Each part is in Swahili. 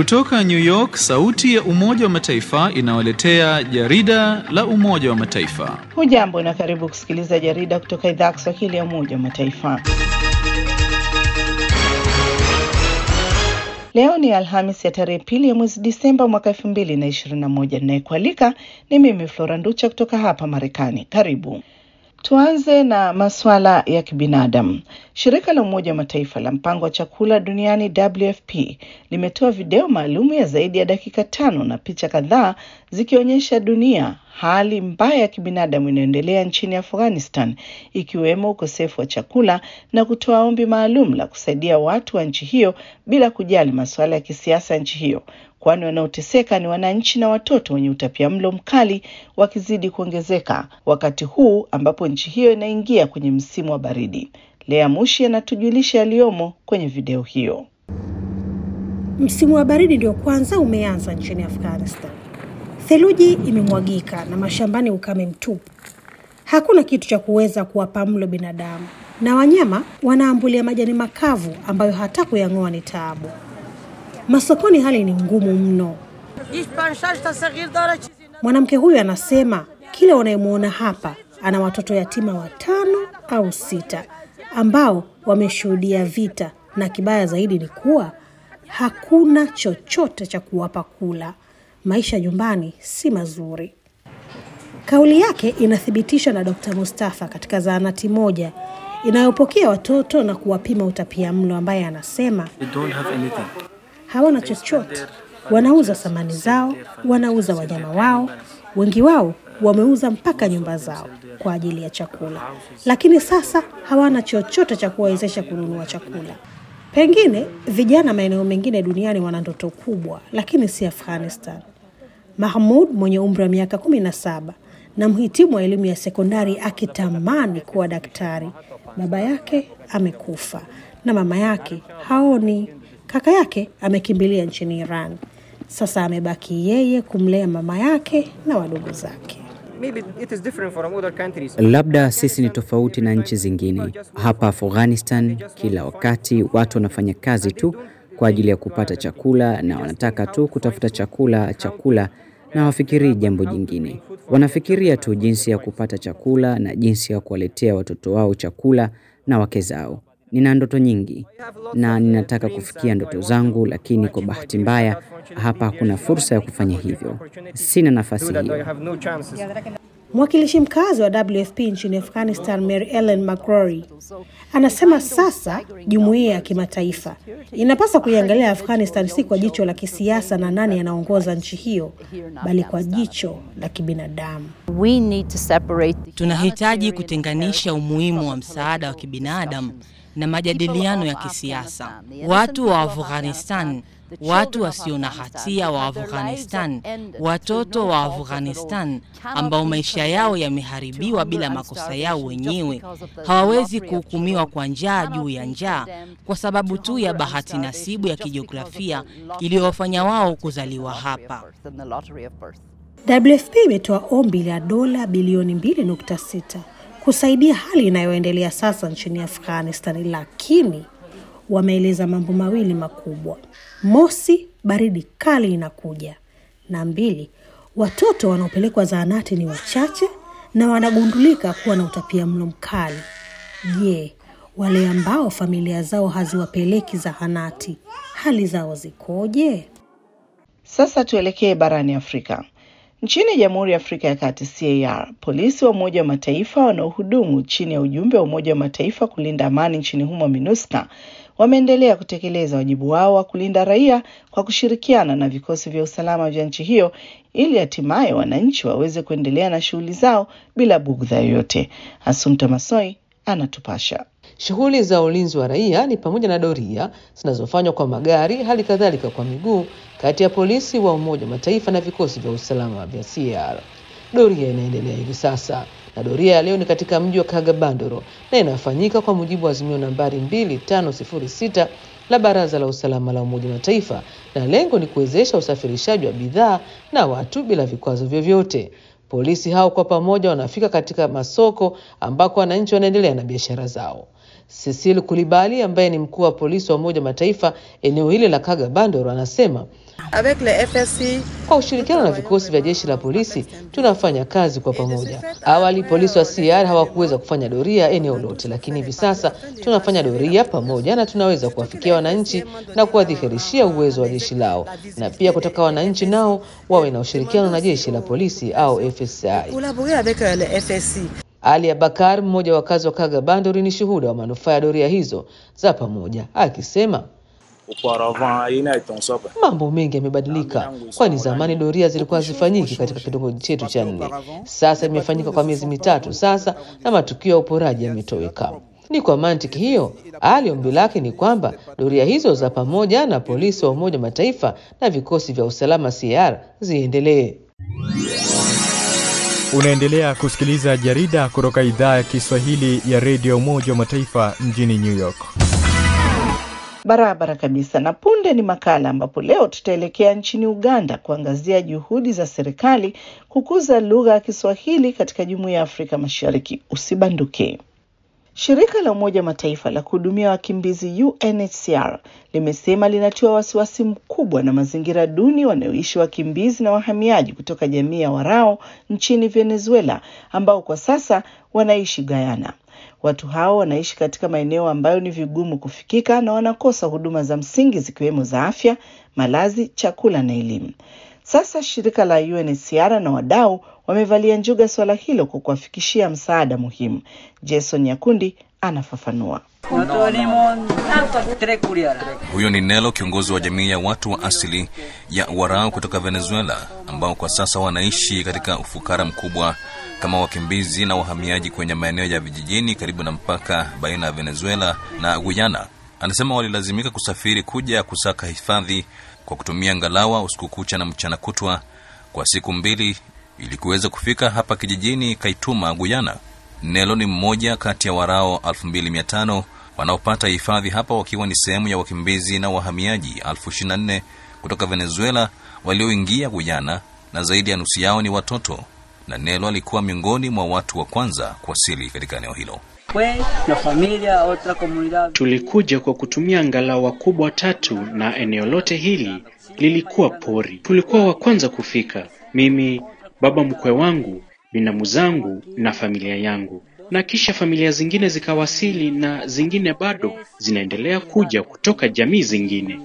Kutoka New York, sauti ya Umoja wa Mataifa inawaletea jarida la Umoja wa Mataifa. Hujambo na karibu kusikiliza jarida kutoka idhaa ya Kiswahili ya Umoja wa Mataifa. Leo ni Alhamis ya tarehe pili ya mwezi Disemba mwaka elfu mbili na ishirini na moja. Ninayekualika ni mimi Flora Nducha kutoka hapa Marekani. Karibu. Tuanze na masuala ya kibinadamu. Shirika la Umoja wa Mataifa la mpango wa chakula duniani WFP limetoa video maalum ya zaidi ya dakika tano na picha kadhaa zikionyesha dunia hali mbaya ya kibinadamu inayoendelea nchini Afghanistan, ikiwemo ukosefu wa chakula na kutoa ombi maalum la kusaidia watu wa nchi hiyo bila kujali masuala ya kisiasa ya nchi hiyo kwani wanaoteseka ni wananchi na watoto wenye utapiamlo mkali wakizidi kuongezeka wakati huu ambapo nchi hiyo inaingia kwenye msimu wa baridi. Lea Mushi anatujulisha yaliyomo kwenye video hiyo. Msimu wa baridi ndio kwanza umeanza nchini Afghanistan. Theluji imemwagika na mashambani ukame mtupu. Hakuna kitu cha kuweza kuwapa mlo binadamu, na wanyama wanaambulia majani makavu ambayo hata kuyang'oa ni taabu. Masokoni hali ni ngumu mno. Mwanamke huyu anasema kila unayemwona hapa ana watoto yatima watano au sita ambao wameshuhudia vita, na kibaya zaidi ni kuwa hakuna chochote cha kuwapa kula. Maisha nyumbani si mazuri. Kauli yake inathibitishwa na Dr. Mustafa katika zahanati moja inayopokea watoto na kuwapima utapia mlo, ambaye anasema hawana chochote. Wanauza samani zao, wanauza wanyama wao, wengi wao wameuza mpaka nyumba zao kwa ajili ya chakula, lakini sasa hawana chochote cha kuwawezesha kununua chakula. Pengine vijana maeneo mengine duniani wana ndoto kubwa, lakini si Afghanistan. Mahmud mwenye umri wa miaka kumi na saba na mhitimu wa elimu ya sekondari akitamani kuwa daktari, baba yake amekufa na mama yake haoni. Kaka yake amekimbilia nchini Iran. Sasa amebaki yeye kumlea mama yake na wadogo zake. Labda sisi ni tofauti na nchi zingine. Hapa Afghanistan, kila wakati watu wanafanya kazi tu kwa ajili ya kupata chakula, na wanataka tu kutafuta chakula, chakula, na hawafikirii jambo jingine. Wanafikiria tu jinsi ya kupata chakula na jinsi ya kuwaletea watoto wao chakula na wake zao. Nina ndoto nyingi na ninataka kufikia ndoto zangu, lakini kwa bahati mbaya hapa hakuna fursa ya kufanya hivyo. Sina nafasi hiyo. Mwakilishi mkazi wa WFP nchini Afghanistan, Mary Ellen McCrory, anasema sasa jumuiya ya kimataifa inapaswa kuiangalia Afghanistan si kwa jicho la kisiasa na nani anaongoza nchi hiyo, bali kwa jicho la kibinadamu. Tunahitaji kutenganisha umuhimu wa msaada wa kibinadamu na majadiliano ya kisiasa. Watu wa Afghanistan, watu wasio na hatia wa Afghanistan, watoto wa Afghanistan ambao maisha yao yameharibiwa bila makosa yao wenyewe, hawawezi kuhukumiwa kwa njaa juu ya njaa kwa sababu tu ya bahati nasibu ya kijiografia iliyowafanya wao kuzaliwa hapa. WFP imetoa ombi la dola bilioni 2.6 kusaidia hali inayoendelea sasa nchini Afghanistan, lakini wameeleza mambo mawili makubwa: mosi, baridi kali inakuja, na mbili, watoto wanaopelekwa zahanati ni wachache na wanagundulika kuwa na utapia mlo mkali. Je, wale ambao familia zao haziwapeleki zahanati, hali zao zikoje? Sasa tuelekee barani Afrika. Nchini Jamhuri ya Afrika ya Kati CAR, polisi wa Umoja wa Mataifa wanaohudumu chini ya ujumbe wa Umoja wa Mataifa kulinda amani nchini humo MINUSCA wameendelea kutekeleza wajibu wao wa kulinda raia kwa kushirikiana na vikosi vya usalama vya nchi hiyo ili hatimaye wananchi waweze kuendelea na shughuli zao bila bugdha yoyote. Asumta Masoi anatupasha. Shughuli za ulinzi wa raia ni pamoja na doria zinazofanywa kwa magari, hali kadhalika kwa miguu, kati ya polisi wa Umoja wa Mataifa na vikosi vya usalama vya CAR. Doria inaendelea hivi sasa na doria ya leo ni katika mji wa Kagabandoro na inafanyika kwa mujibu wa azimio nambari 2506 la Baraza la Usalama la Umoja wa Mataifa, na lengo ni kuwezesha usafirishaji wa bidhaa na watu bila vikwazo vyovyote. Polisi hao kwa pamoja wanafika katika masoko ambako wananchi wanaendelea na biashara zao. Cecile Kulibali ambaye ni mkuu wa polisi wa Umoja wa Mataifa eneo hili la Kagabandoro anasema Avec le FSI, kwa ushirikiano na vikosi vya jeshi la polisi tunafanya kazi kwa pamoja. Awali polisi wa CR hawakuweza kufanya doria eneo lote, lakini hivi sasa tunafanya doria pamoja na tunaweza kuwafikia wananchi na kuwadhihirishia uwezo wa jeshi lao, na pia kutaka wananchi nao wawe na ushirikiano na jeshi la polisi au FSI. collaborer avec euh, le FSI. Ali Abakar, mmoja wa wakazi wa Kagabandori, ni shuhuda wa manufaa ya doria hizo za pamoja, akisema Auparavant, ina itonsopa. mambo mengi yamebadilika, kwani zamani doria zilikuwa hazifanyiki katika kitongoji chetu cha nne. Sasa imefanyika kwa miezi mitatu sasa, na matukio ya uporaji yametoweka. Ni kwa mantiki hiyo, Ali ombi lake ni kwamba doria hizo za pamoja na polisi wa Umoja wa Mataifa na vikosi vya usalama CR ziendelee. Unaendelea kusikiliza jarida kutoka idhaa ya Kiswahili ya redio Umoja wa Mataifa mjini New York. Barabara kabisa. Na punde ni makala ambapo leo tutaelekea nchini Uganda kuangazia juhudi za serikali kukuza lugha ya Kiswahili katika Jumuiya ya Afrika Mashariki. Usibanduke. Shirika la Umoja wa Mataifa la kuhudumia wakimbizi UNHCR limesema linatiwa wasiwasi mkubwa na mazingira duni wanayoishi wakimbizi na wahamiaji kutoka jamii ya Warao nchini Venezuela ambao kwa sasa wanaishi Guyana. Watu hao wanaishi katika maeneo ambayo ni vigumu kufikika na wanakosa huduma za msingi zikiwemo za afya, malazi, chakula na elimu. Sasa shirika la UNHCR na wadau wamevalia njuga swala hilo kwa kuwafikishia msaada muhimu. Jason Nyakundi anafafanua. Huyo ni Nelo, kiongozi wa jamii ya watu wa asili ya Warao kutoka Venezuela, ambao kwa sasa wanaishi katika ufukara mkubwa kama wakimbizi na wahamiaji kwenye maeneo ya vijijini karibu na mpaka baina ya Venezuela na Guyana. Anasema walilazimika kusafiri kuja kusaka hifadhi kwa kutumia ngalawa usiku kucha na mchana kutwa kwa siku mbili ili kuweza kufika hapa kijijini Kaituma, Guyana. Nelo ni mmoja kati ya Warao 2500 wanaopata hifadhi hapa wakiwa ni sehemu ya wakimbizi na wahamiaji 24 kutoka Venezuela walioingia Guyana, na zaidi ya nusu yao ni watoto, na Nelo alikuwa miongoni mwa watu wa kwanza kuwasili katika eneo hilo. Tulikuja kwa kutumia ngalawa kubwa tatu na eneo lote hili lilikuwa pori. Tulikuwa wa kwanza kufika, mimi, baba mkwe wangu, binamu zangu na familia yangu, na kisha familia zingine zikawasili na zingine bado zinaendelea kuja kutoka jamii zingine.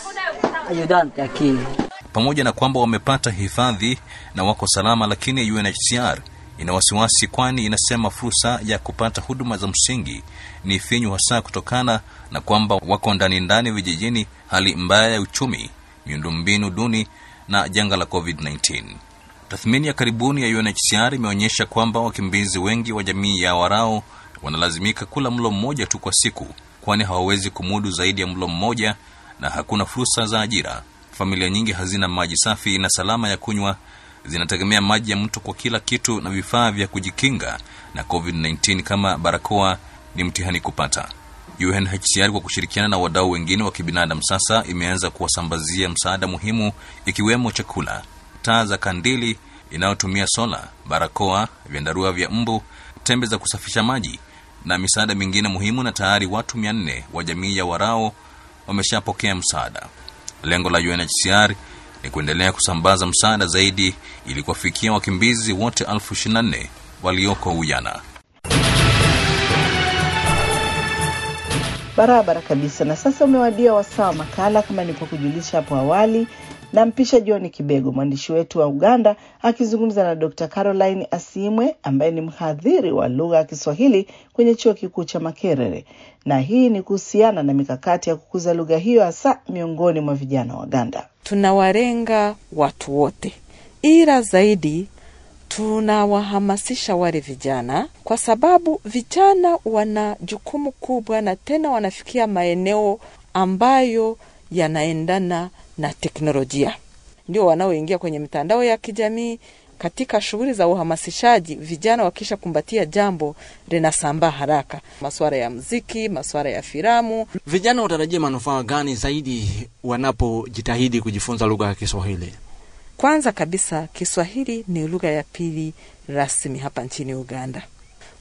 Pamoja na kwamba wamepata hifadhi na wako salama, lakini UNHCR ina wasiwasi, kwani inasema fursa ya kupata huduma za msingi ni finyu, hasa kutokana na kwamba wako ndani ndani vijijini, hali mbaya ya uchumi, miundombinu duni na janga la COVID-19. Tathmini ya karibuni ya UNHCR imeonyesha kwamba wakimbizi wengi wa jamii ya Warao wanalazimika kula mlo mmoja tu kwa siku, kwani hawawezi kumudu zaidi ya mlo mmoja na hakuna fursa za ajira. Familia nyingi hazina maji safi na salama ya kunywa, zinategemea maji ya mto kwa kila kitu, na vifaa vya kujikinga na COVID-19 kama barakoa ni mtihani kupata. UNHCR kwa kushirikiana na wadau wengine wa kibinadamu sasa imeanza kuwasambazia msaada muhimu, ikiwemo chakula, taa za kandili inayotumia sola, barakoa, vyandarua vya mbu, tembe za kusafisha maji na misaada mingine muhimu, na tayari watu mia nne wa jamii ya Warao wameshapokea msaada. Lengo la UNHCR ni kuendelea kusambaza msaada zaidi ili kuwafikia wakimbizi wote elfu ishirini na nne walioko Uyana. Barabara kabisa. Na sasa umewadia wasaa wa makala, kama nilivyokujulisha hapo awali. Nampisha John Kibego, mwandishi wetu wa Uganda, akizungumza na Dr. Caroline Asimwe ambaye ni mhadhiri wa lugha ya Kiswahili kwenye chuo kikuu cha Makerere, na hii ni kuhusiana na mikakati ya kukuza lugha hiyo hasa miongoni mwa vijana wa Uganda. Tunawalenga watu wote, ila zaidi tunawahamasisha wale vijana, kwa sababu vijana wana jukumu kubwa, na tena wanafikia maeneo ambayo yanaendana na teknolojia, ndio wanaoingia kwenye mitandao ya kijamii. Katika shughuli za uhamasishaji, vijana wakisha kumbatia jambo linasambaa haraka, masuala ya mziki, masuala ya filamu. Vijana watarajia manufaa gani zaidi wanapojitahidi kujifunza lugha ya Kiswahili? Kwanza kabisa, Kiswahili ni lugha ya pili rasmi hapa nchini Uganda.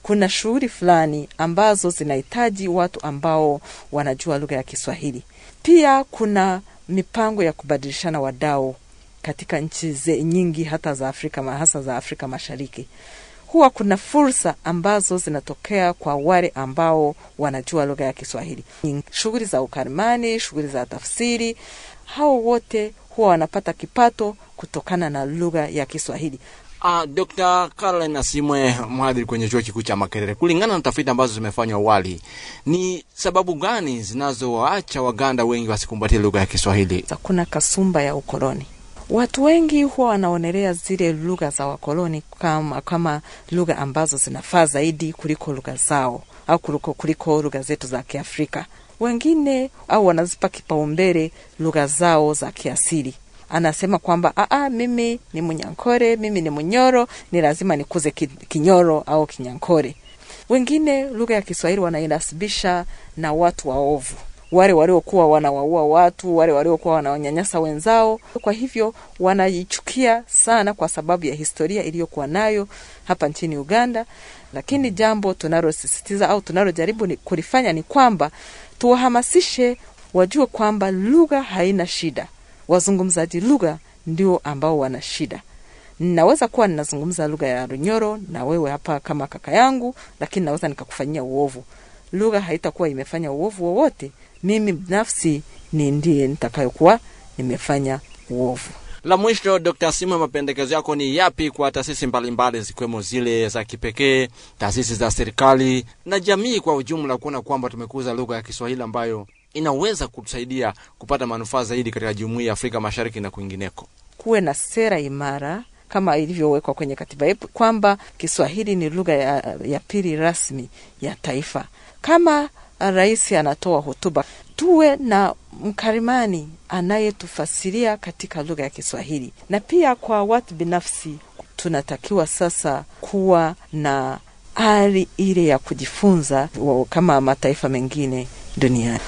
kuna shughuli fulani ambazo zinahitaji watu ambao wanajua lugha ya Kiswahili. Pia kuna mipango ya kubadilishana wadau katika nchi ze nyingi hata za Afrika hasa za Afrika Mashariki. Huwa kuna fursa ambazo zinatokea kwa wale ambao wanajua lugha ya Kiswahili, shughuli za ukarimani, shughuli za tafsiri. Hao wote huwa wanapata kipato kutokana na lugha ya Kiswahili. Uh, Dr. Caroline Asimwe, mhadhiri kwenye chuo kikuu cha Makerere, kulingana na tafiti ambazo zimefanywa awali, ni sababu gani zinazowaacha Waganda wengi wasikumbatie lugha ya Kiswahili? Kuna kasumba ya ukoloni. Watu wengi huwa wanaonelea zile lugha za wakoloni kama, kama lugha ambazo zinafaa zaidi kuliko lugha zao au kuliko, kuliko lugha zetu za Kiafrika. Wengine au wanazipa kipaumbele lugha zao za kiasili anasema kwamba aa, mimi ni Munyankore, mimi ni Munyoro, ni lazima nikuze Kinyoro au Kinyankore. Wengine lugha ya Kiswahili wanainasibisha na watu waovu, wale waliokuwa wanawaua watu, wale waliokuwa wanawanyanyasa wenzao. Kwa hivyo wanaichukia sana kwa sababu ya historia iliyokuwa nayo hapa nchini Uganda. Lakini jambo tunalosisitiza au tunalojaribu ni kulifanya ni kwamba tuwahamasishe wajue kwamba lugha haina shida wazungumzaji lugha ndio ambao wana shida. Naweza kuwa ninazungumza lugha ya Runyoro na wewe hapa kama kaka yangu, lakini naweza nikakufanyia uovu. Lugha haitakuwa imefanya uovu wowote, mimi binafsi ni ndiye nitakayokuwa nimefanya uovu. La mwisho, Dr. Simwe, mapendekezo yako ni yapi kwa taasisi mbalimbali zikiwemo zile za kipekee, taasisi za serikali na jamii kwa ujumla, kuona kwamba tumekuza lugha ya Kiswahili ambayo inaweza kutusaidia kupata manufaa zaidi katika jumuiya ya Afrika Mashariki na kwingineko. Kuwe na sera imara kama ilivyowekwa kwenye katiba yetu kwamba Kiswahili ni lugha ya, ya pili rasmi ya taifa. Kama rais anatoa hotuba, tuwe na mkarimani anayetufasiria katika lugha ya Kiswahili. Na pia kwa watu binafsi, tunatakiwa sasa kuwa na ari ile ya kujifunza kama mataifa mengine duniani.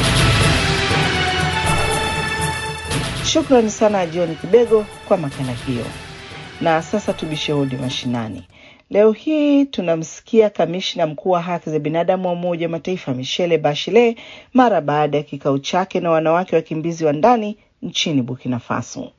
Shukrani sana John Kibego kwa makala hiyo. Na sasa tubishe hodi mashinani. Leo hii tunamsikia kamishna mkuu wa haki za binadamu wa Umoja wa Mataifa Michelle Bachelet mara baada ya kikao chake na wanawake wakimbizi wa ndani nchini Burkina Faso.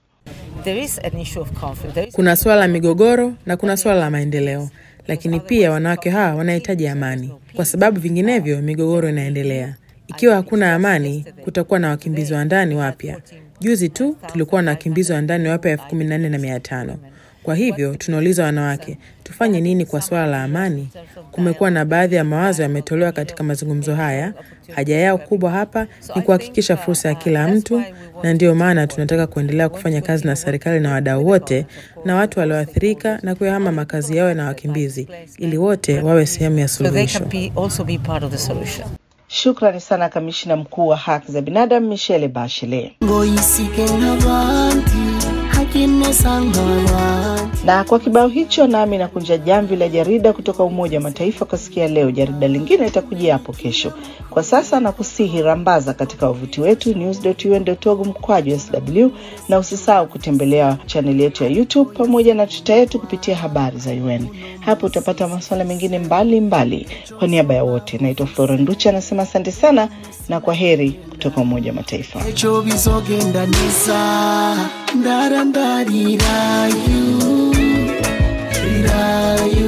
Kuna suala la migogoro na kuna suala la maendeleo, lakini pia wanawake hawa wanahitaji amani, kwa sababu vinginevyo migogoro inaendelea. Ikiwa hakuna amani, kutakuwa na wakimbizi wa ndani wapya. Juzi tu tulikuwa na wakimbizi wa ndani wapya elfu kumi na nne na mia tano. Kwa hivyo tunauliza wanawake, tufanye nini kwa suala la amani? Kumekuwa na baadhi ya mawazo yametolewa katika mazungumzo haya. Haja yao kubwa hapa ni kuhakikisha fursa ya kila mtu, na ndiyo maana tunataka kuendelea kufanya kazi na serikali na wadau wote na watu walioathirika na kuyahama makazi yao na wakimbizi, ili wote wawe sehemu ya suluhisho. Shukrani sana kamishna mkuu wa haki za binadamu Michelle Bachelet. Na kwa kibao hicho, nami nakunja jamvi la jarida kutoka Umoja wa Mataifa kwa sikia leo. Jarida lingine litakujia hapo kesho. Kwa sasa nakusihi rambaza katika wavuti wetu news.un.org mkwaju sw, na usisahau kutembelea chaneli yetu ya YouTube pamoja na tuta yetu kupitia habari za UN. Hapo utapata masuala mengine mbalimbali. Kwa niaba ya wote, naitwa Flora Nducha, anasema asante sana na kwa heri kutoka Umoja wa Mataifa. ejo bizogenda neza ndarandarirayo rirayo